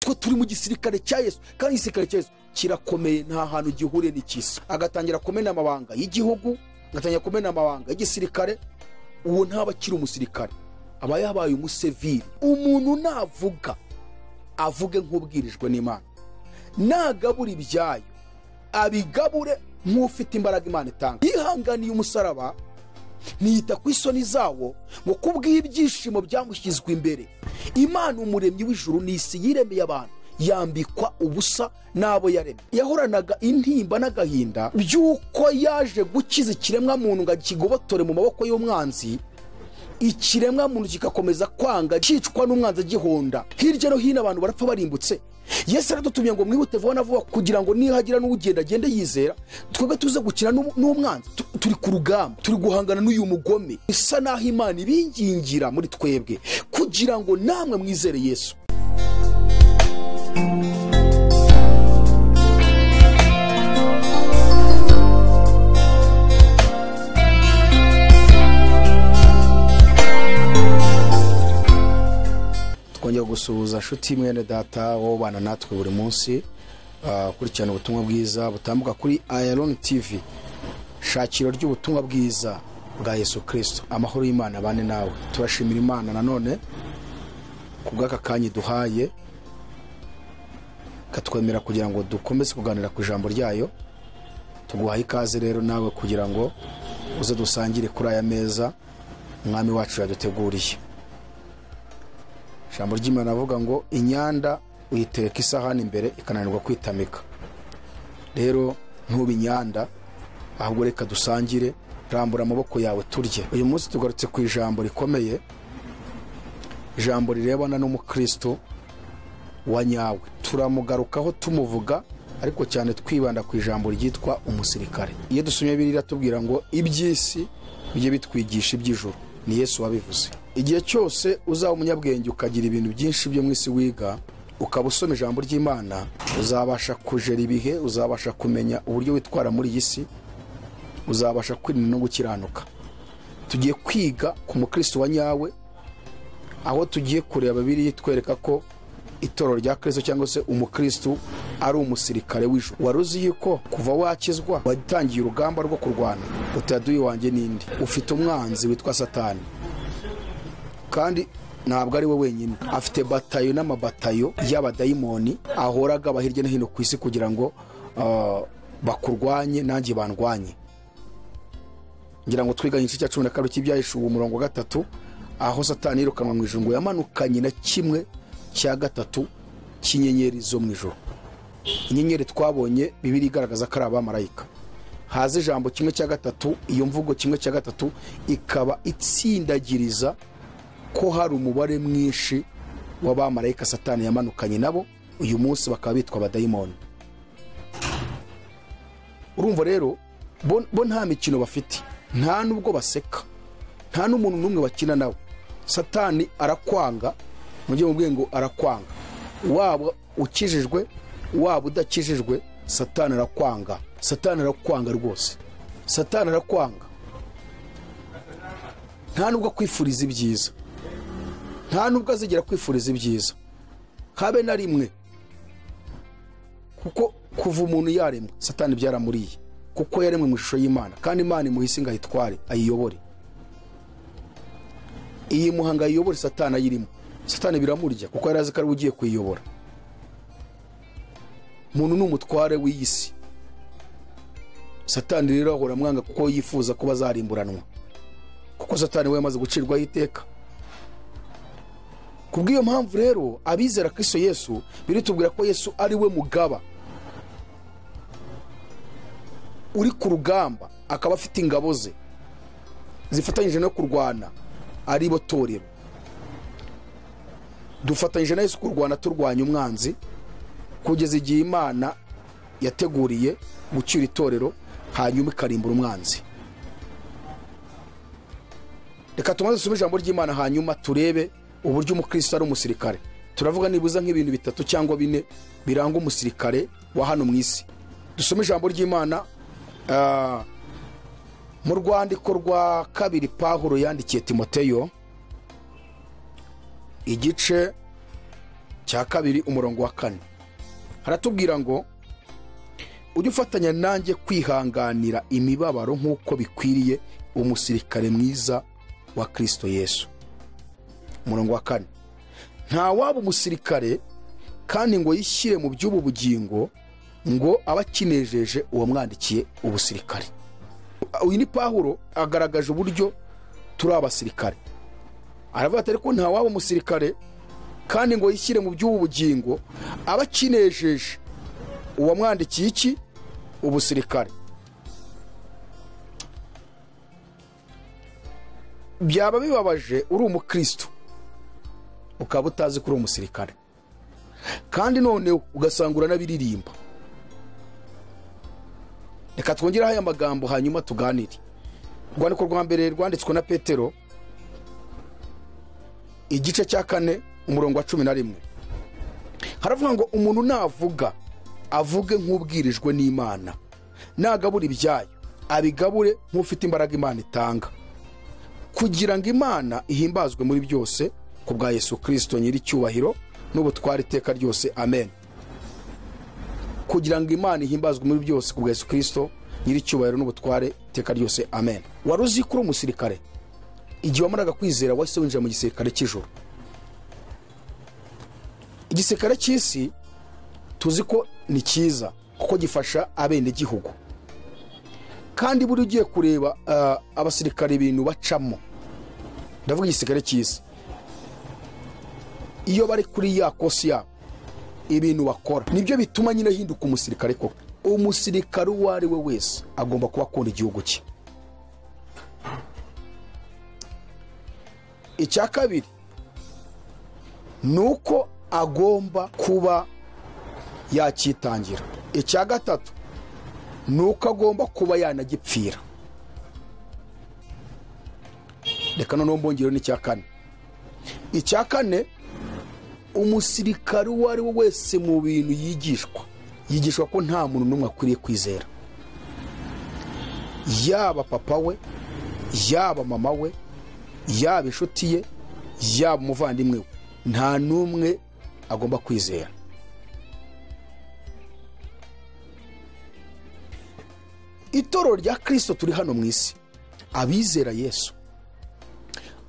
natwe turi mu gisirikare cya yesu kandi igisirikare cya yesu kirakomeye nta hantu gihuriye n'ikisi agatangira kumena amabanga y'igihugu agatangira kumena amabanga y'igisirikare uwo ntaba akiri umusirikare aba yabaye umuseviri umuntu navuga avuge nk'ubwirijwe n'imana nagabura ibyayo abigabure nk'ufite imbaraga imana itanga yihanganiye umusaraba ntiyita ku isoni zawo ngo kubw'ibyishimo byamushyizwe imbere imana umuremyi w'ijuru n'isi yiremeye abantu yambikwa ubusa n'abo yaremye yahoranaga intimba n'agahinda by'uko yaje gukiza ikiremwa muntu ngo akigobotore mu maboko y'umwanzi ikiremwa muntu kigakomeza kwanga cyicwa n'umwanzi agihonda hirya no hino abantu barapfa barimbutse yesu aradutumye ngo mwihute vuba na vuba kugira ngo nihagira n'ugenda agende yizera twebwe tuze gukina n'umwanzi turi ku rugamba turi guhangana n'uyu mugome isa naho imana ibingingira muri twebwe kugira ngo namwe mwizere yesu twongera gusuhuza nshuti mwene data wowe ubana natwe buri munsi ah, ukurikirana ubutumwa bwiza butambuka kuri ayaroni tivi shakiro ry'ubutumwa bwiza bwa yesu kirisito amahoro y'imana abane nawe turashimira imana nanone ku bw'aka kanya duhaye ikatwemera kugira ngo dukomeze kuganira ku ijambo ryayo tuguhaye ikaze rero nawe kugira ngo uze dusangire kuri aya meza umwami wacu yaduteguriye ijambo ry'imana avuga ngo inyanda uyitereka isahani imbere ikananirwa kwitamika rero ntube inyanda ahubwo reka dusangire rambura amaboko yawe turye uyu munsi tugarutse ku ijambo rikomeye ijambo rirebana n'umukristo wa nyawe turamugarukaho tumuvuga ariko cyane twibanda ku ijambo ryitwa umusirikare iyo dusomye biriya tubwira ngo iby'isi bijye bitwigisha iby'ijoro ni yesu wabivuze igihe cyose uzaba umunyabwenge ukagira ibintu byinshi byo mu isi wiga ukaba usoma ijambo ry'imana uzabasha kujera ibihe uzabasha kumenya uburyo witwara muri iyi si uzabasha kwirinda no gukiranuka tugiye kwiga ku mukristo wa nyawe aho tugiye kureba biriya itwereka ko itorero rya kirisito cyangwa se umukristo ari umusirikare w'ijuru wari uzi yuko kuva wakizwa watangiye urugamba rwo kurwana utaduye wanjye n'indi ufite umwanzi witwa satani kandi ntabwo ari we wenyine afite batayo n'amabatayo y'abadayimoni ahora agaba hirya no hino ku isi kugira ngo ah, bakurwanye nanjye bandwanye ngira ngo twiga igice cya cumi na kabiri cy'ibyahishuwe umurongo wa gatatu aho satani yirukanwa mu ijuru ngo yamanukanye na kimwe cya gatatu cy'inyenyeri zo mu ijoro inyenyeri twabonye bibiri igaragaza ko ari abamarayika haza ijambo kimwe cya gatatu iyo mvugo kimwe cya gatatu ikaba itsindagiriza ko hari umubare mwinshi w'abamarayika satani yamanukanye nabo uyu munsi bakaba bitwa abadayimoni urumva rero bo bo nta mikino bafite nta n'ubwo baseka nta n'umuntu n'umwe bakina nawe satani arakwanga mujye mubwiye ngo arakwanga waba ukijijwe waba udakijijwe satani arakwanga satani arakwanga rwose satani arakwanga nta nubwo akwifuriza ibyiza nta nubwo azigera akwifuriza ibyiza habe na rimwe kuko kuva umuntu yaremwe satani byaramuriye kuko yaremwe mu ishusho y'imana kandi imana imuhise ngo ayitware ayiyobore iyi muhanga ayiyobore satani ayirimo satani biramurya kuko yari azi ko ari we ugiye kuyiyobora umuntu ni umutware w'iyi si satani rero ahora amwanga kuko yifuza kuba azarimburanwa kuko satani we yamaze gucirwaho iteka ku bw'iyo mpamvu rero abizera kristo yesu biritubwira ko yesu ari we mugaba uri ku rugamba akaba afite ingabo ze zifatanyije no kurwana ari bo torero dufatanyije na yesu kurwana turwanya umwanzi kugeza igihe imana yateguriye gucyura itorero hanyuma ikarimbura umwanzi reka tumaze dusome ijambo ry'imana hanyuma turebe uburyo umukristo ari umusirikare turavuga nibuza nk'ibintu bitatu cyangwa bine biranga umusirikare wa hano mu isi dusome ijambo ry'imana ah, mu rwandiko rwa kabiri pahuro yandikiye timoteyo igice cya kabiri umurongo wa kane haratubwira ngo ujye ufatanya nanjye kwihanganira imibabaro nk'uko bikwiriye umusirikare mwiza wa kirisito yesu umurongo wa kane nta waba umusirikare kandi ngo yishyire mu by'ubu bugingo ngo abe akinejeje uwamwandikiye ubusirikare uyu ni pahuro agaragaje uburyo turi abasirikare aravuga ati ariko nta waba umusirikare kandi ngo yishyire mu by'ubu bugingo abe akinejeje uwamwandikiye iki ubusirikare byaba bibabaje uri umukristo ukaba utazi ko uri umusirikare kandi none ugasanga uranabiririmba reka twongereho aya magambo hanyuma tuganire urwandiko rwa mbere rwanditswe na petero igice cya kane umurongo wa cumi na rimwe haravuga ngo umuntu navuga avuge nk'ubwirijwe n'imana nagabura ibyayo abigabure nk'ufite imbaraga imana itanga kugira ngo imana ihimbazwe muri byose ku bwa yesu kirisito nyir'icyubahiro n'ubutware iteka ryose amen kugira ngo imana ihimbazwe muri byose ku bwa yesu kirisito nyir'icyubahiro n'ubutware iteka ryose amen wari uzi ko uri umusirikare igihe wamaraga kwizera wahise winjira mu gisirikare cy'ijoro igisirikare cy'isi tuzi ko ni cyiza kuko gifasha abenegihugu kandi buri ugiye kureba abasirikare ibintu bacamo ndavuga igisirikare cy'isi iyo bari kuri ya kosi yabo ibintu bakora nibyo bituma nyine ahinduka umusirikare koko umusirikare uwo ari we wese agomba kuba akunda igihugu cye icya kabiri ni uko agomba kuba yakitangira icya gatatu ni uko agomba kuba yanagipfira reka noneho mbongereho n'icya kane icya kane umusirikare uwo ari we wese mu bintu yigishwa yigishwa ko nta muntu n'umwe akwiriye kwizera yaba papa we yaba mama we yaba inshuti ye yaba umuvandimwe we nta n'umwe agomba kwizera itorero rya kirisito turi hano mu isi abizera yesu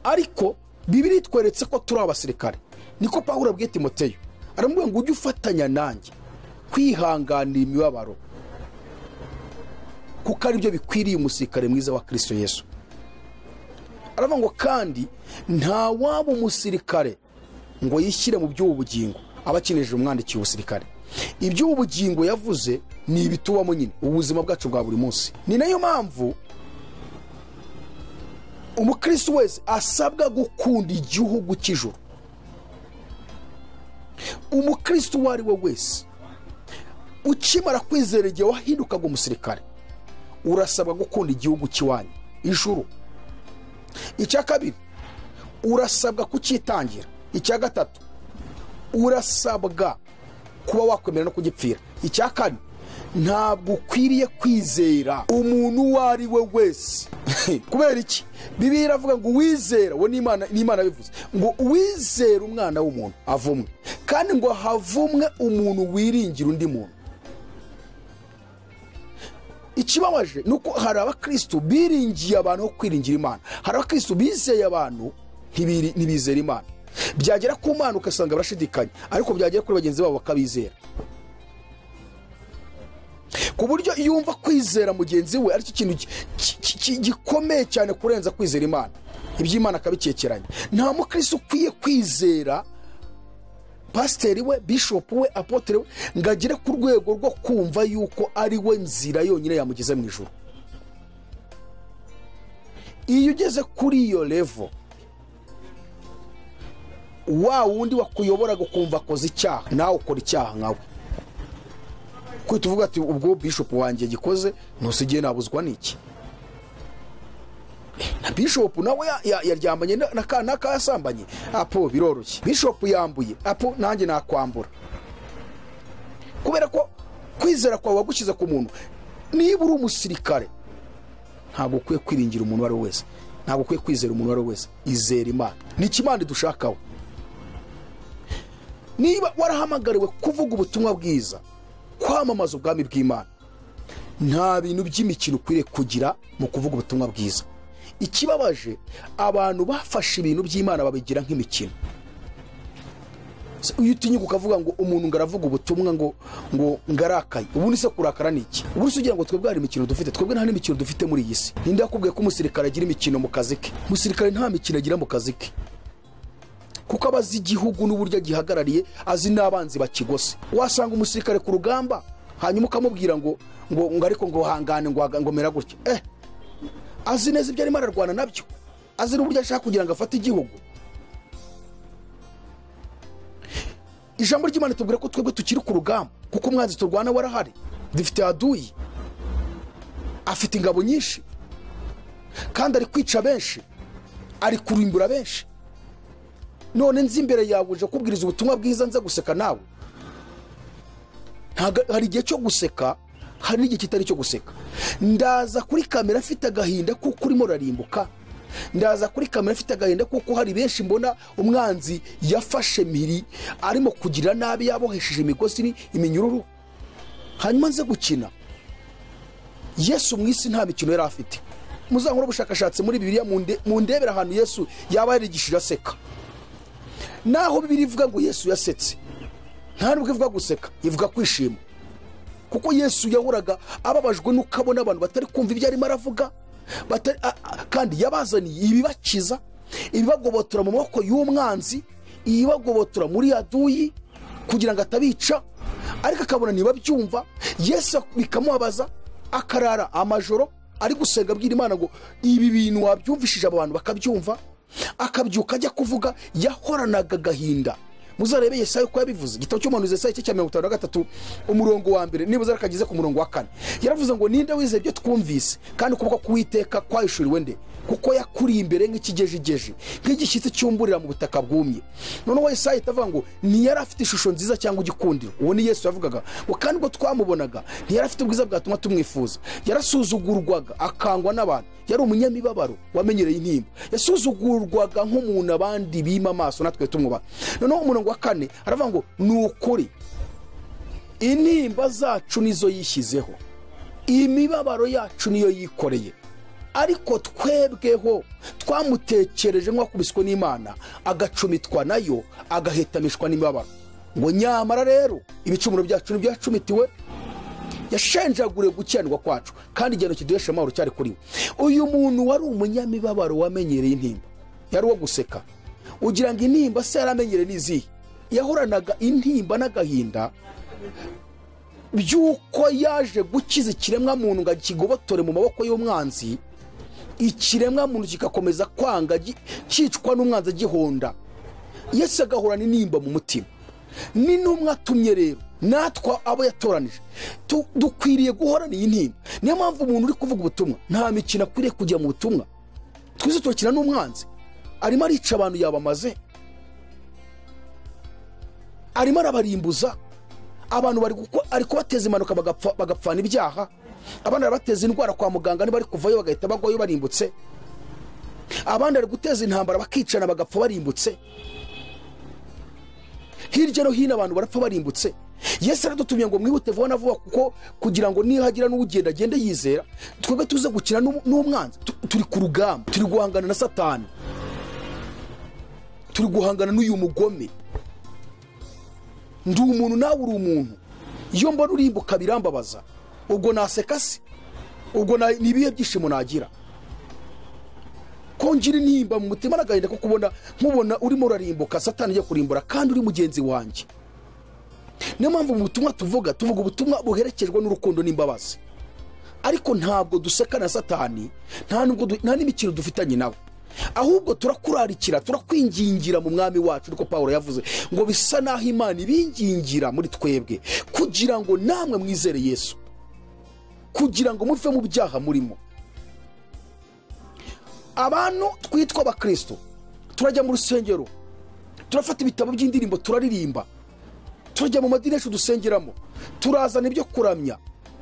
ariko bibiri itweretse ko turi abasirikare niko pawuro abwiye timoteyo aramubwira ngo ujye ufatanya nanjye kwihanganira imibabaro kuko ari byo bikwiriye umusirikare mwiza wa kirisito yesu aravuga ngo kandi nta waba umusirikare ngo yishyire mu by'ubu bugingo aba akeneye umwandikiye ubusirikare iby'ubu bugingo yavuze ni ibitubamo nyine ubuzima bwacu bwa buri munsi ni nayo mpamvu umukirisi wese asabwa gukunda igihugu cy'ijoro umukirisi uwo ari we wese ukimara kwizera igihe wahindukaga umusirikare urasabwa gukunda igihugu cy'iwanyu ijuru icya kabiri urasabwa kucyitangira icya gatatu urasabwa kuba wakwemera no kugipfira icya kane ntabwo ukwiriye kwizera umuntu uwo ari we wese kubera iki bibi iravuga ngo uwizera uwo n'imana bivuze ngo uwizera umwana w'umuntu avumwe kandi ngo havumwe umuntu wiringira undi muntu ikibabaje ni uko hari abakirisitu biringiye abantu ho kwiringira imana hari abakirisitu bizeye abantu ntibizera imana byagera ku mana ugasanga barashidikanya ariko byagera kuri bagenzi babo bakabizera ku buryo iyo wumva kwizera mugenzi we aricyo kintu gikomeye cyane kurenza kwizera imana iby'imana akabikekeranya nta mukirisi ukwiye kwizera pasiteri we bishopu we apotere we ngo agere ku rwego rwo kumva yuko ari we nzira yonyine yamugeze mu ijoro iyo ugeze kuri iyo revo wa wundi wakuyobora gukumva akoze icyaha nawe ukora icyaha nkawe kuko tuvuga ati ubwo bishopu wanjye yagikoze ntusigaye nabuzwa n'iki na bishopu nawe yaryamanye n'akayasambanye apo biroroshye bishopu yambuye apo nanjye nakwambura kubera ko kwizera kwawe wagushyize ku muntu niba uri umusirikare ntabwo ukwiye kwiringira umuntu uwo ari we wese ntabwo ukwiye kwizera umuntu uwo ari we wese izera imana ni ikimana dushakaho niba warahamagariwe kuvuga ubutumwa bwiza kwamamaza ubwami bw'imana nta bintu by'imikino ukwiriye kugira mu kuvuga ubutumwa bwiza ikibabaje abantu bafashe ibintu by'imana babigira nk'imikino iyo utinyuka ukavuga ngo umuntu ngo aravuga ubutumwa ngo ngo ngarakaye ubundi se kurakara ni iki ubundi se ugira ngo twebwe hari imikino dufite twebwe nta n'imikino dufite muri iyi si ninde yakubwiye ko umusirikare agira imikino mu kazi ke umusirikare nta mikino agira mu kazi ke kuko aba azi igihugu n'uburyo agihagarariye azi n'abanzi bakigose wasanga umusirikare ku rugamba hanyuma ukamubwira ngo ngo ngo ariko ngo hangane ngo ngo mera gutya eh azi neza ibyo arimo ararwana nabyo azi n'uburyo ashaka kugira ngo afate igihugu ijambo ry'imana tubwira ko twebwe tukiri ku rugamba kuko umwanzi turwana warahari dufite aduyi afite ingabo nyinshi kandi ari kwica benshi ari kurimbura benshi none nzi imbere yawe uje kubwiriza ubutumwa bwiza nze guseka nawe hari igihe cyo guseka hari n'igihe kitari cyo guseka ndaza kuri kamera afite agahinda kuko urimo urarimbuka ndaza kuri kamera afite agahinda kuko hari benshi mbona umwanzi yafashe miri arimo kugira nabi yabohesheje imigozi iminyururu hanyuma nze gukina yesu mu isi nta mikino yari afite muzahore ubushakashatsi muri bibiriya mu ndebera ahantu yesu yaba yarigishije aseka naho bibiri ivuga ngo yesu yasetse nta nubwo ivuga guseka ivuga kwishima kuko yesu yahoraga ababajwe n'uko abona abantu batari kumva ibyo arimo aravuga kandi yabazaniye ibibakiza ibibagobotora mu maboko y'umwanzi ibibagobotora muri yaduyi kugira ngo atabica ariko akabona ntibabyumva yesu bikamubabaza akarara amajoro ari gusenga abwira imana ngo ibi bintu wabyumvishije abantu bakabyumva akabyuka ajya kuvuga yahoranaga agahinda muzarebe yesaya uko yabivuze igitabo cy'umuhanuzi yesaya cye cya mirongo itanu na gatatu umurongo wa mbere niba uzarakagize ku murongo wa kane yaravuze ngo ninde wizeye ibyo twumvise kandi ukuboko k'uwiteka kwahishuriwe nde kuko yakuriye imbere nk'ikigejigeje nk'igishyitsi cyumburira mu butaka bwumye noneho yesaya itavuga ngo ntiyari afite ishusho nziza cyangwa igikundiro uwo ni yesu yavugaga ngo kandi ubwo twamubonaga ntiyari afite ubwiza bwatuma tumwifuza yarasuzugurwaga akangwa n'abantu yari umunyamibabaro wamenyereye intimba yasuzugurwaga nk'umuntu abandi bima amaso natwe tumwubaha noneho umurongo wa kane aravuga ngo ni ukuri intimba zacu nizo yishyizeho imibabaro yacu niyo yikoreye ariko twebweho twamutekereje nk'uwakubiswe n'imana agacumitwa nayo agahetamishwa n'imibabaro ngo nyamara rero ibicumuro byacu ntibyacumitiwe yashenjagure gukendwa kwacu kandi igihano kiduhesha amahoro cyari kuri we uyu muntu wari umunyamibabaro wamenyereye intimba yari uwo guseka ugira ngo intimba se yaramenyere n'izihe yahoranaga intimba n'agahinda by'uko yaje gukiza ikiremwa muntu ngo akigobotore mu maboko y'umwanzi ikiremwa muntu kigakomeza kwanga cyicwa n'umwanzi agihonda yesi agahorana intimba mu mutima ni atumye rero natwa abo yatoranije dukwiriye guhorana iyi ntimba niyo mpamvu umuntu uri kuvuga ubutumwa nta mikino akwiriye kujya mu butumwa twize turakina n'umwanzi arimo arica abantu yabamaze arimo arabarimbuza abantu ari kubateza impanuka bagapfana ibyaha abandi arabateza indwara kwa muganga niba ari kuvayo bagahita bagwayo barimbutse abandi ari guteza intambara bakicana bagapfa barimbutse hirya no hino abantu barapfa barimbutse yesu aradutumye ngo mwihute vuba na vuba kuko kugira ngo nihagira n'ugenda agende yizera twebwe tuze gukina n'umwanzi turi ku rugamba turi guhangana na satani turi guhangana n'uyu mugome ndi umuntu nawe uri umuntu iyo mbona urimbuka birambabaza ubwo naseka se ubwo ni ibihe byishimo nagira kongera intimba mu mutima n'agahinda ko kubona nkubona urimo urarimbuka satani agiye kurimbura kandi uri mugenzi wanjye niyo mpamvu mu butumwa tuvuga tuvuga ubutumwa buherekejwe n'urukundo n'imbabazi ariko ntabwo duseka na satani nta n'imikino dufitanye nawe ahubwo turakurarikira turakwingingira mu mwami wacu ariko paul yavuze ngo bisa naho imana ibingingira muri twebwe kugira ngo namwe mwizere yesu kugira ngo muve mu byaha murimo abantu twitwa abakristo turajya mu rusengero turafata ibitabo by'indirimbo turaririmba turajya mu madini yacu dusengeramo turazana ibyo kuramya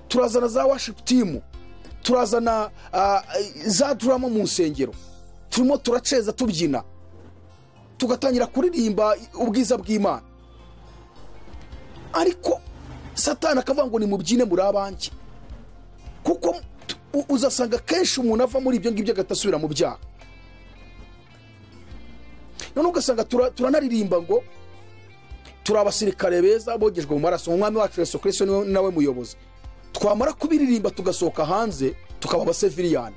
turazana za worship team turazana za durama mu nsengero turimo turaceza tubyina tugatangira kuririmba ubwiza bw'imana ariko satana akavuga ngo ni mubyine muri abanjye kuko u- uzasanga kenshi umuntu ava muri ibyo ngibyo agahita asubira mu byaha noneho ugasanga tura- turanaririmba ngo turi abasirikare beza bogejwe mu maraso umwami wacu yesu kirisito niwe nawe muyobozi twamara kubiririmba tugasohoka hanze tukaba abaseviriyani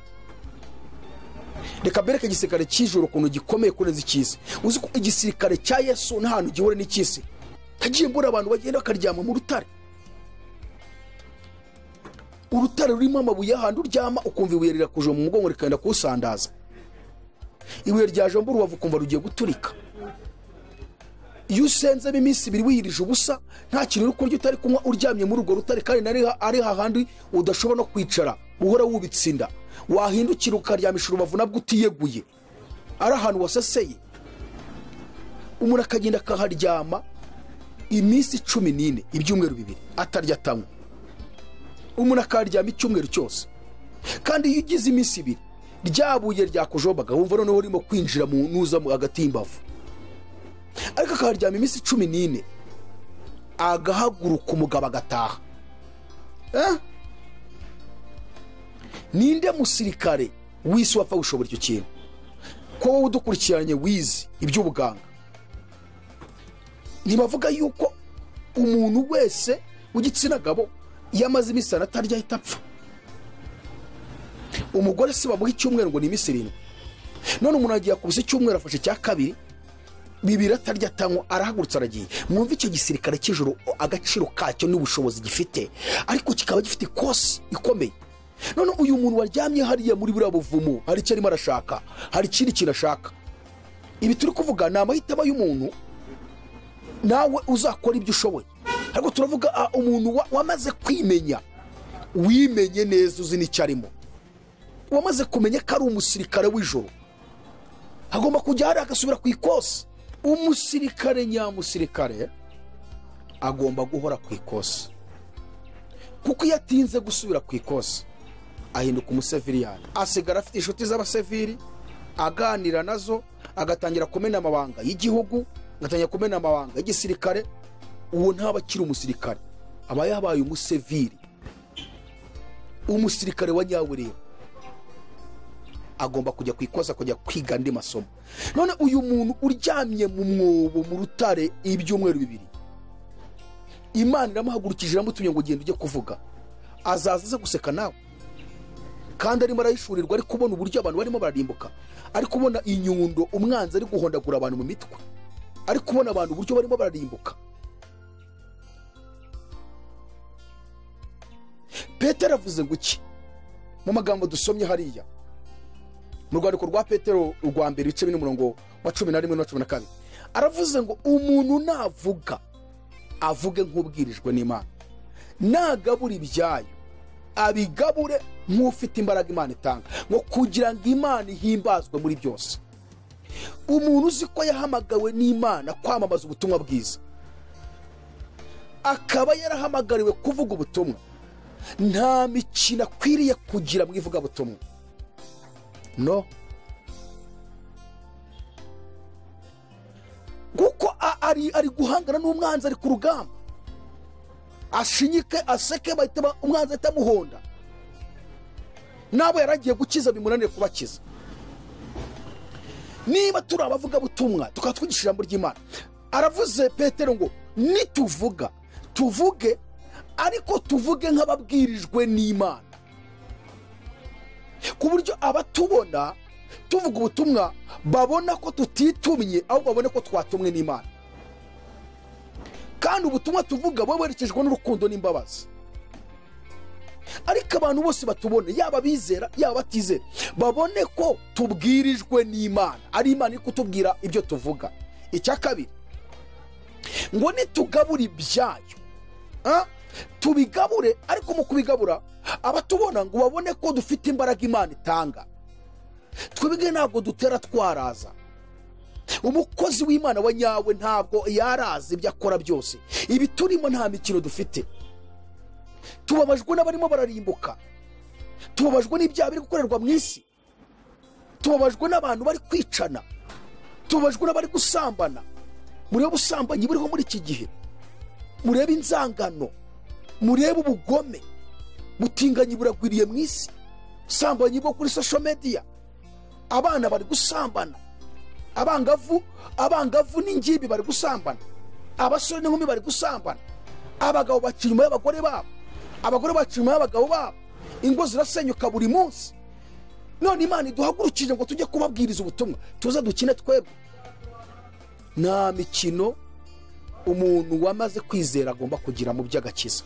reka mbereke igisirikare cy'ijoro ukuntu gikomeye kurenza icy'isi uzi ko igisirikare cya yesu nta hantu gihura n'icy'isi nagiye mbona abantu bagenda bakaryama mu rutare urutare rurimo amabuye ahantu uryama ukumva ibuye rirakuje mu mugongo rikagenda kuwusandaza ibuye ryajomba urubavu ukumva rugiye guturika iyo usenzemo iminsi ibiri wiyirije ubusa nta kintu uri kurya utari kunywa uryamye muri urwo rutare kandi nari ha- ari hahandi udashobora no kwicara uhora wubitse inda wahindukira ukaryamisha urubavu nabwo utiyeguye ari ahantu waseseye umuntu akagenda akaharyama iminsi cumi n'ine ibyumweru bibiri atarya atanywa umuntu akaryama icyumweru cyose kandi iyo ugize iminsi ibiri ryabuye ryakujobaga wumva noneho urimo kwinjira mu nuza mu- hagati y'imbavu ariko akaharyama iminsi cumi n'ine agahaguruka umugabo agataha Eh? ninde musirikare w'isi wapfa gushobora icyo kintu ko wowe udukurikiranye wizi iby'ubuganga ntibavuga yuko umuntu wese w'igitsina gabo iyo amaze iminsi itanu atarya ahita apfa umugore si bamuha icyumweru ngo ni iminsi irindwi none umuntu agiye akubise icyumweru afashe icya kabiri bibiri atarya atanywa arahagurutse aragiye mwumve icyo gisirikare cy'ijoro agaciro kacyo n'ubushobozi gifite ariko kikaba gifite ikosi ikomeye none uyu muntu waryamye hariya muri buriya buvumo hari icyo arimo arashaka hari ikindi kintu ashaka ibi turi kuvuga ni amahitamo y'umuntu nawe uzakora ibyo ushoboye ariko turavuga ah, umuntu wa- wamaze kwimenya wimenye neza uzi n'icyo arimo wamaze kumenya ko ari umusirikare w'ijoro agomba kujya hariya agasubira ku ikosi umusirikare nyamusirikare agomba guhora ku ikosi kuko iyo atinze gusubira ku ikosi ahinduka umuseviriyani asigara afite inshuti z'abaseviri aganira nazo agatangira kumena amabanga y'igihugu agatangira kumena amabanga y'igisirikare uwo ntaba akiri umusirikare aba yabaye umuseviri umusirikare wa nyawureba agomba kujya ku ikosa kujya kwiga andi masomo none uyu muntu uryamye mu mwobo mu rutare ibyumweru bibiri imana iramuhagurukije iramutumye ngo ugenda ujye kuvuga azaza aza guseka nawe kandi arimo arahishurirwa ari kubona uburyo abantu barimo bararimbuka ari kubona inyundo umwanzi ari guhondagura abantu mu mitwe ari kubona abantu uburyo barimo bararimbuka petero avuze ngo iki mu magambo dusomye hariya mu rwandiko rwa petero urwa mbere ibice bine umurongo wa cumi na rimwe n'uwa cumi na kabiri aravuze ngo umuntu navuga avuge nk'ubwirijwe n'imana nagabura ibyayo abigabure nk'ufite imbaraga imana itanga ngo kugira ngo imana ihimbazwe muri byose umuntu uzi ko yahamagawe n'imana kwamamaza ubutumwa bwiza akaba yarahamagariwe kuvuga ubutumwa nta mikino akwiriye kugira mu ivugabutumwa no kuko a- ari ari guhangana n'umwanzi ari ku rugamba ashinyike aseke bahita ba- umwanzi ahita amuhonda nabo yaragiye gukiza bimunanire kubakiza niba turi abavugabutumwa tukaba twigisha ijambo ry'imana aravuze petero ngo nituvuga tuvuge ariko tuvuge nk'ababwirijwe n'imana ku buryo abatubona tuvuga ubutumwa babona ko tutitumye ahubwo babone ko twatumwe n'imana kandi ubutumwa tuvuga buba bwerekejwe n'urukundo n'imbabazi ariko abantu bose batubona yaba abizera yaba abatizera babone ko tubwirijwe n'imana ari imana iri kutubwira ibyo tuvuga icya kabiri ngo nitugabura ibyayo Ah, tubigabure ariko mu kubigabura abatubona ngo babone ko dufite imbaraga imana itanga twebwe ntabwo dutera twaraza umukozi w'imana wa nyawe ntabwo yaraza ibyo akora byose ibi turimo nta mikino dufite tubabajwe n'abarimo bararimbuka tubabajwe n'ibyaha biri gukorerwa mu isi tubabajwe n'abantu bari kwicana tubabajwe n'abari gusambana murebe ubusambanyi buriho muri iki gihe murebe inzangano murebe ubugome butinganyi buragwiriye mu isi sambanyi bo kuri social media abana bari gusambana abangavu abangavu n'ingimbi bari gusambana abasore n'inkumi bari gusambana abagabo baca inyuma y'abagore babo abagore baca inyuma y'abagabo babo ingo zirasenyuka buri munsi none imana iduhagurukije ngo tujye kubabwiriza ubutumwa tuze dukine twebwe nta mikino umuntu wamaze kwizera agomba kugira mu by'agakiza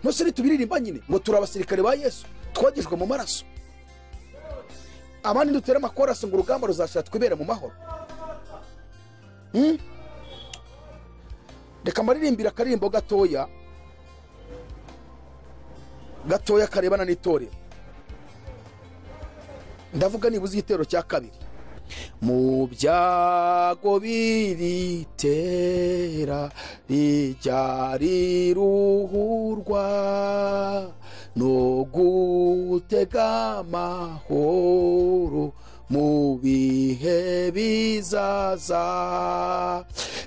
ntose ntitubiririmba nyine ngo turi abasirikare ba yesu twogejwe mu maraso abandi dutere amakorasi ngo urugamba ruzashira twibere mu mahoro reka maririmbire akaririmbo gatoya gatoya karebana n'itorero ndavuga nibuze igitero cya kabiri mu byago biritera rijya riruhurwa no gutega amahoro mu bihe bizaza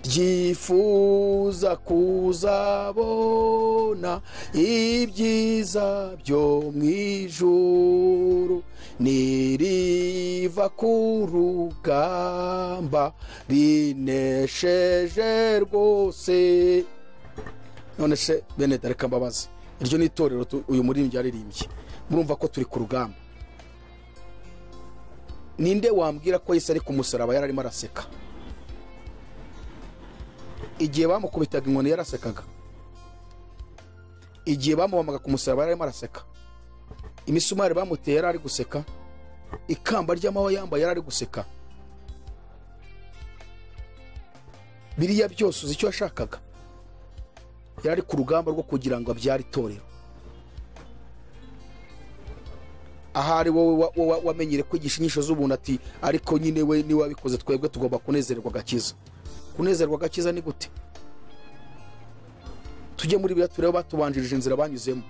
ryifuza kuzabona ibyiza byo mu ijuru niriva ku rugamba rinesheje rwose none se bene dareka mbabazi iryo ni itorero tu- uyu muririmbyi yaririmbye murumva ko turi ku rugamba ninde wambwira ko yesu ari ku musaraba yari arimo araseka igihe bamukubitaga inkoni yarasekaga igihe bamubamaga ku musaraba yari arimo araseka imisumari bamuteye yari ari guseka ikamba ry'amahwa yambaye yari ari guseka biriya byose uzi icyo yashakaga yari ari ku rugamba rwo kugira ngo abyare itorero ahari wowe wa- wa- wa- wamenyere kwigisha inyisho z'ubuntu ati ariko nyine we niwe wabikoze twebwe tugomba kunezerwa agakiza kunezerwa agakiza ni gute tujye muri biriya turebe batubanjirije inzira banyuzemo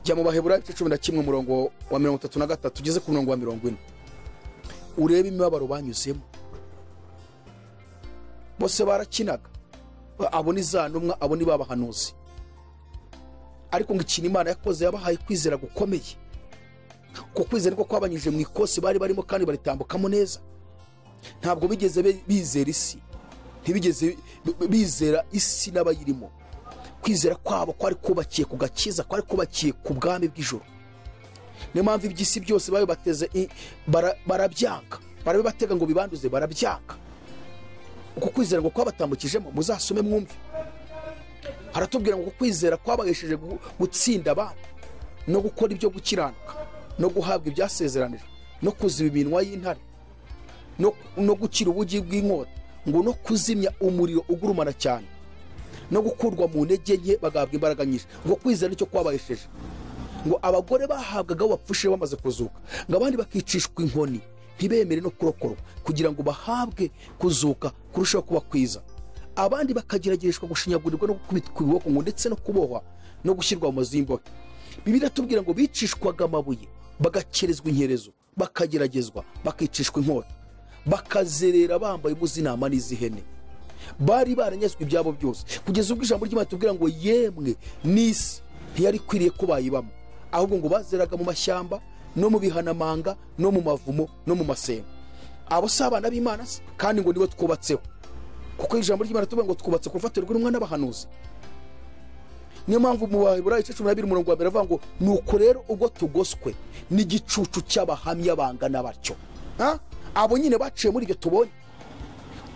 jya mu baheburayo igice cumi na kimwe umurongo wa mirongo itatu na gatatu ugeze ku murongo wa mirongo ine urebe imibabaro banyuzemo bose barakinaga abo ni za ntumwa abo ni babahanuzi ariko ngo ikintu imana yakoze yabahaye kwizera gukomeye uko kwizera niko kwabanyujije mu ikosi bari barimo kandi baritambukamo neza ntabwo bigeze be- bizera isi ntibigeze bi- bizera isi n'abayirimo kwizera kwabo kwari kubakiye ku gakiza kwari kubakiye ku bwami bw'ijoro niyo mpamvu iby'isi byose babibateze i- bara- barabyanga barabibatega ngo bibanduze barabyanga uko kwizera ngo kwabatambukijemo muzasome mwumve haratubwira ngo uko kwizera kwabahesheje gu- gutsinda abantu no gukora ibyo gukiranuka no guhabwa ibyasezeranijwe no kuziba iminwa y'intare no, no gukira ubugi bw'inkota ngo no kuzimya umuriro ugurumana cyane no gukurwa mu ntege nke bagahabwa imbaraga nyinshi ngo kwizera nicyo kwabahesheje ngo abagore bahabwagaho bapfushije bamaze kuzuka ngo abandi bakicishwa inkoni ntibemere no kurokorwa kugira ngo bahabwe kuzuka kurushaho kuba kwiza abandi bakageragereshwa gushinyagurirwa no gukubitwa ibiboko ngo ndetse no kubohwa no gushyirwa mu mazu y'imbohe bibiri atubwira ngo bicishwaga amabuye bagakerezwa inkerezo bakageragezwa bakicishwa inkota bakazerera bambaye ubuzi intama n'iz'ihene bari baranyazwe ibyabo byose kugeza ubwo ijambo ry'imana tubwira ngo yemwe n'isi ntiyari ikwiriye ko bayibamo ahubwo ngo bazeraga mu mashyamba no mu bihanamanga no mu mavumo no mu masengo abo si abana b'imana se kandi ngo nibo twubatseho kuko ijambo ry'imana tuvuga ngo twubatse ku rufatiro rw'intumwa n'abahanuzi niyo mpamvu mu baheburayo igice cumi n'abiri umurongo wa mbere avuga ngo nuko rero ubwo tugoswe n'igicucu cy'abahamya bangana batyo Ha? abo nyine baciye muri ibyo tubonye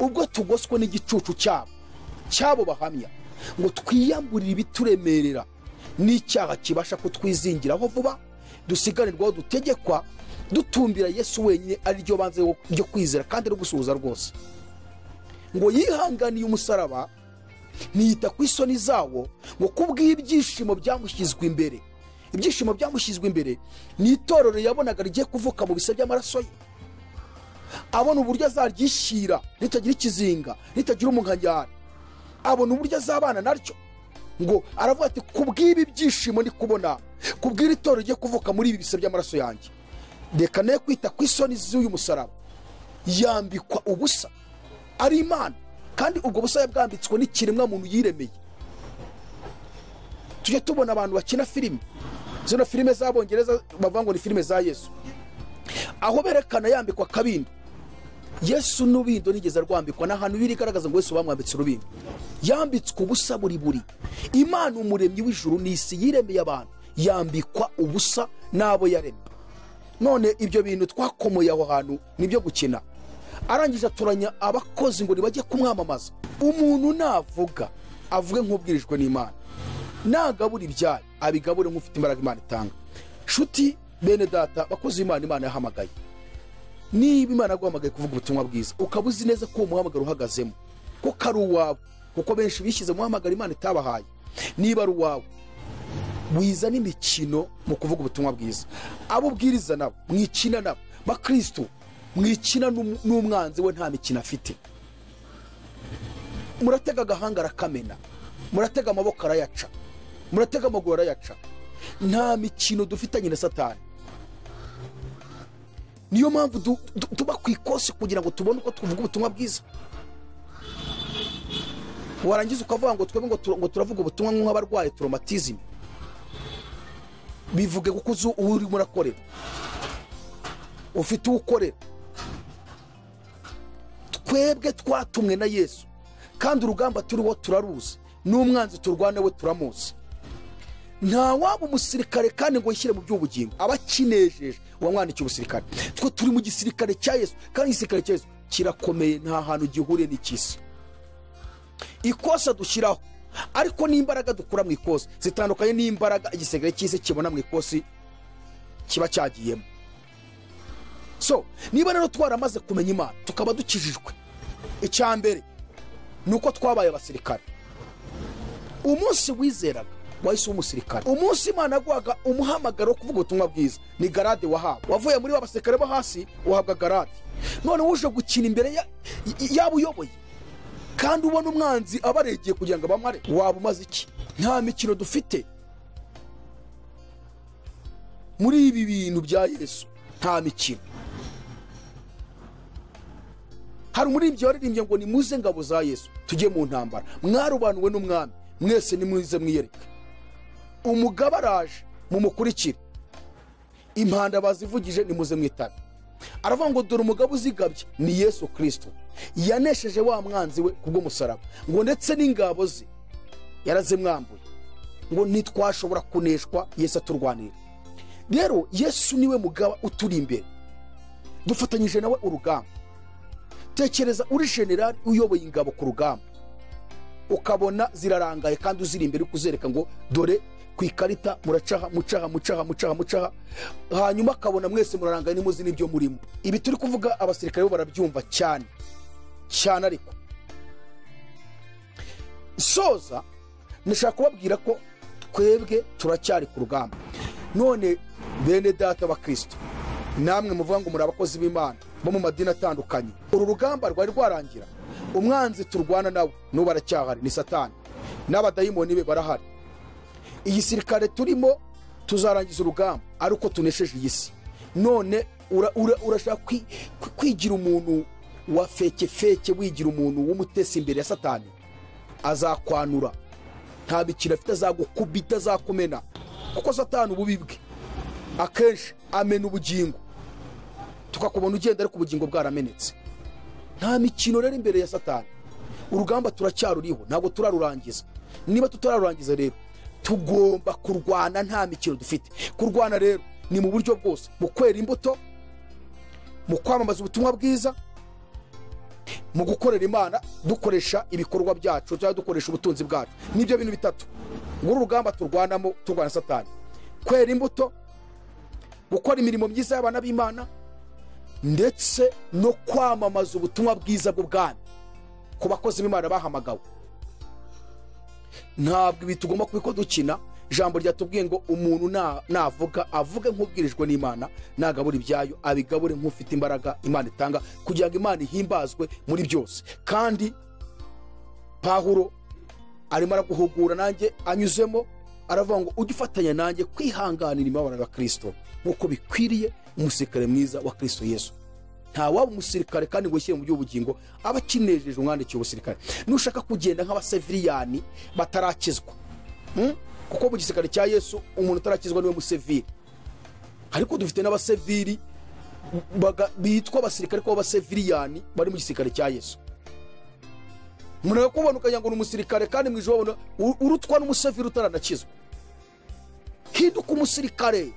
ubwo tugoswe n'igicucu cyabo cyabo bahamya ngo twiyamburire ibituremerera n'icyaha kibasha kutwizingiraho vuba dusiganirwaho dutegekwa dutumbira yesu wenyine ari ryo banze ryo kwizera kandi no gusuhuza rwose ngo yihanganiye umusaraba ntiyita ku isoni zawo ngo kubw'ibyishimo byamushyizwe imbere ibyishimo byamushyizwe imbere ni itorero yabonaga rigiye kuvuka mu bisa by'amaraso ye abona uburyo azaryishyira ritagira ikizinga ritagira umunkanyari abona uburyo azabana naryo ngo aravuga ati kubw'ibi byishimo ndi kubona kubw'iri torero rigiye kuvuka muri ibi bisa by'amaraso yanjye reka ne kwita ku isoni z'uyu musaraba yambikwa ubusa ari imana kandi ubwo busa yabwambitswe n'ikiremwa muntu yiremeye tujya tubona abantu bakina filime zino filime z'abongereza bavuga ngo ni filime za yesu aho berekana yambikwa akabindo yesu n'ubindo nigeze arwambikwa ni ahantu biri igaragaza ngo yesu bamwambitse urubindo yambitswe ubusa buri buri imana umuremyi w'ijuru n'isi yiremeye abantu yambikwa ubusa n'abo yaremye none ibyo bintu twakomoye aho hantu ni ibyo gukina arangije aturanya abakozi ngo ntibajye kumwamamaza umuntu navuga avuge nk'ubwirijwe n'imana nagabura ibyayo abigabure nk'ufite imbaraga imana itanga nshuti bene data bakoze imana imana yahamagaye niba imana yaguhamagaye kuvuga ubutumwa bwiza ukaba uzi neza ko uwo muhamagaro uhagazemo ko kari uwawe kuko benshi bishyize muhamagaro imana itabahaye niba ari uwawe wiza n'imikino mu kuvuga ubutumwa bwiza abo ubwiriza nabo mwikina nabo bakirisitu mwikina n'umwanzi we nta mikino afite muratega agahanga arakamena muratega amaboko arayaca muratega amaguru arayaca nta mikino dufitanye na satani niyo mpamvu tuba ku ikosi kugira ngo tubone uko tuvuga ubutumwa bwiza warangiza ukavuga ngo twebwe ngo turavuga ubutumwa nk'abarwaye toromatizime bivuge kuko uzi uwo urimo urakorera ufite uwo ukorera twebwe twatumwe na yesu kandi urugamba turiho turaruzi n'umwanzi turwana we turamuzi nta waba umusirikare kandi ngo yishyire mu by'ubugingo aba akinejeje wamwandikiye umusirikare twe turi mu gisirikare cya yesu kandi igisirikare cya yesu kirakomeye nta hantu gihuriye n'icy'isi ikosa dushyiraho ariko n'imbaraga dukura mu ikosi zitandukanye n'imbaraga igisirikare cy'isi kibona mu ikosi kiba cyagiyemo so niba rero twaramaze kumenya imana tukaba dukijijwe icya mbere ni uko twabaye abasirikare umunsi wizeraga wahise umusirikare umunsi imana yaguhaga umuhamagaro wo kuvuga ubutumwa bwiza ni garade wahawe wavuye muri ba basirikare bo hasi wahabwa garade none wuje gukina imbere yaba uyoboye kandi ubona umwanzi abaregeye kugira ngo abamare waba umaze iki nta mikino dufite muri ibi bintu bya yesu nta mikino hari umuririmbyi waririmbye ngo nimuze ngabo za yesu tujye mu ntambara mwarobanuwe n'umwami mwese nimwize mwiyereke umugabo araje mumukurikire impanda bazivugije nimuze mwitabe aravuga ngo dore umugabo uzigabye ni yesu kirisito yanesheje wa mwanzi we kubw'umusaraba ngo ndetse n'ingabo ze yarazimwambuye ngo ntitwashobora kuneshwa yesu aturwanira rero yesu niwe mugaba uturi imbere dufatanyije nawe urugamba tekereza uri generari uyoboye ingabo ku rugamba ukabona zirarangaye kandi uziri imbere kuzereka ngo dore ku ikarita muracaha mucaha mucaha mucaha mucaha hanyuma akabona mwese murarangaye nimuzi n'ibyo murimo ibi turi kuvuga abasirikare bo barabyumva cyane cyane ariko soza ndashaka kubabwira ko twebwe turacyari ku rugamba none bene data abakristo namwe muvuga ngo muri abakozi b'imana bo mu madini atandukanye uru rugamba rwari rwarangira umwanzi turwana nawe n'ubu aracyahari ni satani n'abadayimoni be barahari igisirikare turimo tuzarangiza urugamba ariko tunesheje iyi si none urashaka kwigira umuntu wa feke feke wigira umuntu w'umutesi imbere ya satani azakwanura nta mikino afite azagukubita azakumena kuko satani ububi bwe akenshi amena ubugingo tukakubona ugenda ariko ubugingo bwaramenetse nta mikino rero imbere ya satani urugamba turacyaruriho ntabwo turarurangiza niba tutararurangiza rero tugomba kurwana nta mikino dufite kurwana rero ni mu buryo bwose mu kwera imbuto mu kwamamaza ubutumwa bwiza mu gukorera imana dukoresha ibikorwa byacu cyangwa dukoresha ubutunzi bwacu nibyo bintu bitatu muri urugamba turwanamo turwana satani kwera imbuto gukora imirimo myiza y'abana b'imana ndetse no kwamamaza ubutumwa bwiza bw'ubwami ku bakozi b'imana bahamagawe ntabwo ibi tugomba kubiko dukina ijambo ryatubwiye ngo umuntu navuga avuge nk'ubwirijwe n'imana nagabura ibyayo abigabure nk'ufite imbaraga imana itanga kugira ngo imana ihimbazwe muri byose kandi pahuro arimo araguhugura nanjye anyuzemo aravuga ngo ujye ufatanya nanjye kwihanganira imibabaro ya kirisito nk'uko bikwiriye umusirikare mwiza wa kirisito yesu ntawaba umusirikare kandi ngo yishyire mu by'ubugingo aba akinejeje umwandikiye ubusirikare nushaka kugenda nk'abaseviriyani batarakizwa Hmm? kuko mu gisirikare cya yesu umuntu utarakizwa niwe museviri ariko dufite n'abaseviri baga- bitwa abasirikare ko abaseviriyani bari mu gisirikare cya yesu umuntu akakubona ukagira ngo ni umusirikare kandi mu ijoro wabona u- urutwa n'umuseviri utaranakizwa hinduka umusirikare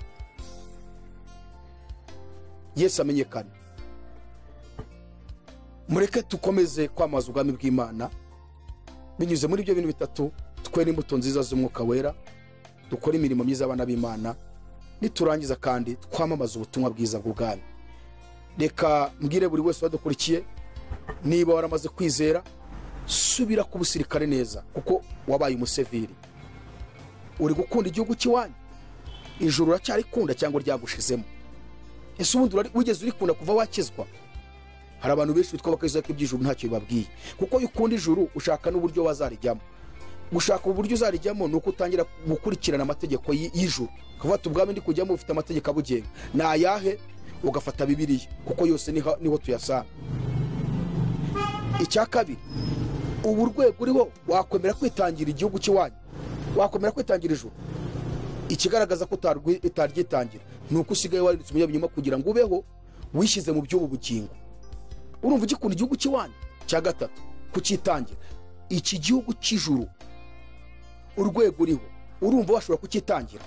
yesu amenyekane mureke tukomeze kwamamaza ubwami bw'imana binyuze muri ibyo bintu bitatu twera imbuto nziza z'umwuka wera dukore imirimo myiza y'abana b'imana niturangiza kandi twamamaze ubutumwa bwiza bw'ubwami reka mbwire buri wese wadukurikiye niba waramaze kwizera subira ku busirikare neza kuko wabaye umuseviri uri gukunda igihugu cy'iwanyu ijuru uracyarikunda cyangwa ryagushizemo ese ubundi urari- wigeze urikunda kuva wakizwa hari abantu benshi bitwa bakizwa ko iby'ijuru ntacyo bibabwiye kuko iyo ukunda ijuru ushaka n'uburyo wazarijyamo gushaka uburyo uzarijyamo ni uko utangira gukurikirana amategeko y- y'ijuru ukavuga ati ubwami ndi kujyamo ufite amategeko abugenga ni ayahe ugafata bibiliya kuko yose niho niho tuyasanga icya kabiri ubu urwego uriho wakwemera kwitangira igihugu cy'iwanyu wakwemera kwitangira ijuru ikigaragaza ko utarwi- utaryitangira ni uko usigaye warindutse umunyabinyoma kugira ngo ubeho wishyize mu by'ubu bugingo urumva ugikunda igihugu cy'iwanyu cya gatatu kucyitangira iki gihugu cy'ijuru urwego uriho urumva washobora kucyitangira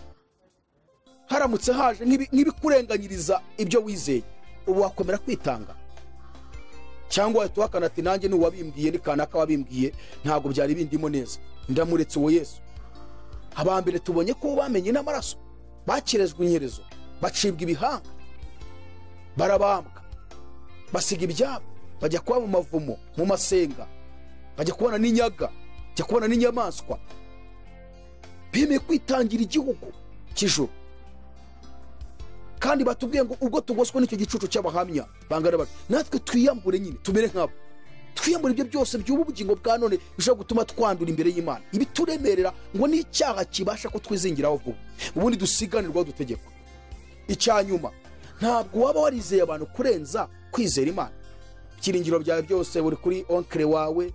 haramutse haje nk'ibi- nk'ibikurenganyiriza ibyo wizeye ubu wakomera kwitanga cyangwa wahita uhakana ati nanjye ni uwabimbwiye ni kanaka wabimbwiye ntabwo byari bindimo neza ndamuretse uwo yesu abambere tubonye ko bamenye n'amaraso bakirezwa inyerezo bacibwa ibihanga barabambwa basiga ibyabo bajya kuba mu mavumo mu masenga bajya kubana n'inyaga bajya kubana n'inyamaswa bemeye kwitangira igihugu cy'ijoro kandi batubwiye ngo ubwo tugoswe n'icyo gicucu cy'abahamya bangana bati natwe twiyambure nyine tumere nk'abo twiyambure ibyo byose by'ubu bugingo bwa none bishobora gutuma twandura imbere y'imana ibituremerera ngo n'icyaha kibasha ko twizingiraho vuba ubundi dusiganirwaho dutegekwa icya nyuma ntabwo waba warizeye abantu kurenza kwizera imana ibyiringiro byawe byose buri kuri onkere wawe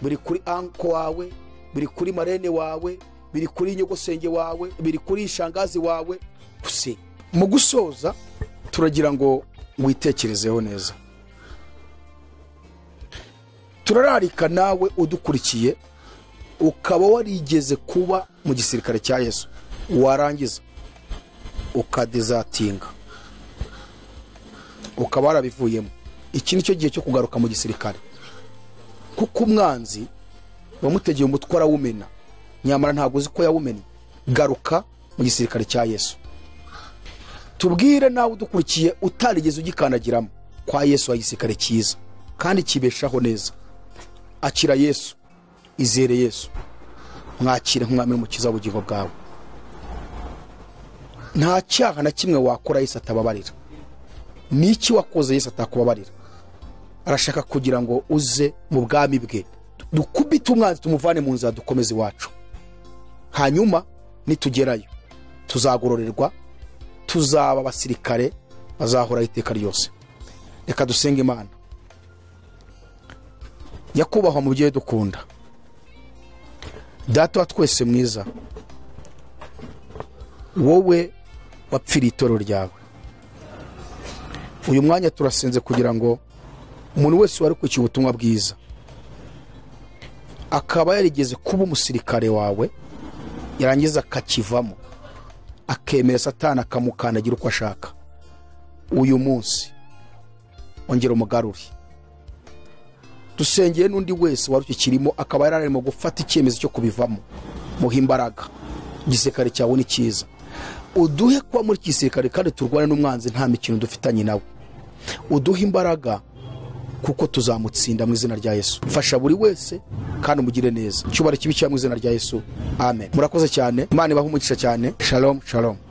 biri kuri anko wawe biri kuri marene wawe biri kuri nyogosenge wawe biri kuri shangazi wawe gusa mu gusoza turagira ngo witekerezeho neza turararika nawe udukurikiye ukaba warigeze kuba mu gisirikare cya yesu warangiza ukadezatinga ukaba warabivuyemo iki ni cyo gihe cyo kugaruka mu gisirikare kuko umwanzi wamutegeye umutwe arawumena nyamara ntabwo uzi ko yawumennye garuka mu gisirikare cya yesu tubwire nawe udukurikiye utarigeze ugikandagiramo kwa yesu hari igisirikare cyiza kandi kibeshaho neza akira yesu izere yesu mwakire nk'umwami n'umukiza w'ubugingo bwawe nta cyaha na kimwe wakora yesu atababarira ni iki wakoze yesu atakubabarira arashaka kugira ngo uze mu bwami bwe dukubite umwanzi tumuvane mu nzira dukomeze iwacu hanyuma nitugerayo tuzagororerwa tuzaba abasirikare bazahoraho iteka ryose reka dusenge imana nyakubahwa mubyeyi dukunda data wa twese mwiza wowe wapfiriye itorero ryawe uyu mwanya turasenze kugira ngo umuntu wese wari kwishyura ubutumwa bwiza akaba yarigeze kuba umusirikare wawe yarangiza akakivamo akemera satani akamukandagira uko ashaka uyu munsi ongera umugarure dusengeye n'undi wese wari ukikirimo akaba yari arimo gufata icyemezo cyo kubivamo muha imbaraga igisirikare cyawe ni cyiza uduhe kuba muri iki gisirikare kandi turwane n'umwanzi nta mikino dufitanye nawe uduhe imbaraga kuko tuzamutsinda mu izina rya yesu fasha buri wese kandi umugire neza cyubahiro kibi cyangwa mu izina rya yesu amen murakoze cyane imana ibahe umugisha cyane shalom shalom